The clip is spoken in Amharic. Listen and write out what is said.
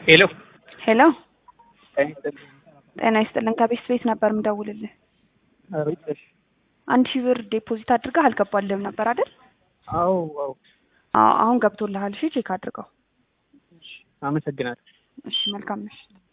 ሄሎ ሄሎ ጤና ይስጥልን ከቤት ቤት ነበር ምደውልልህ አቤት አንድ ሺህ ብር ዴፖዚት አድርገህ አልገባልህም ነበር አይደል አዎ አዎ አዎ አሁን ገብቶልሃል እሺ ቼክ አድርገው አመሰግናለሁ እሺ መልካም ምሽት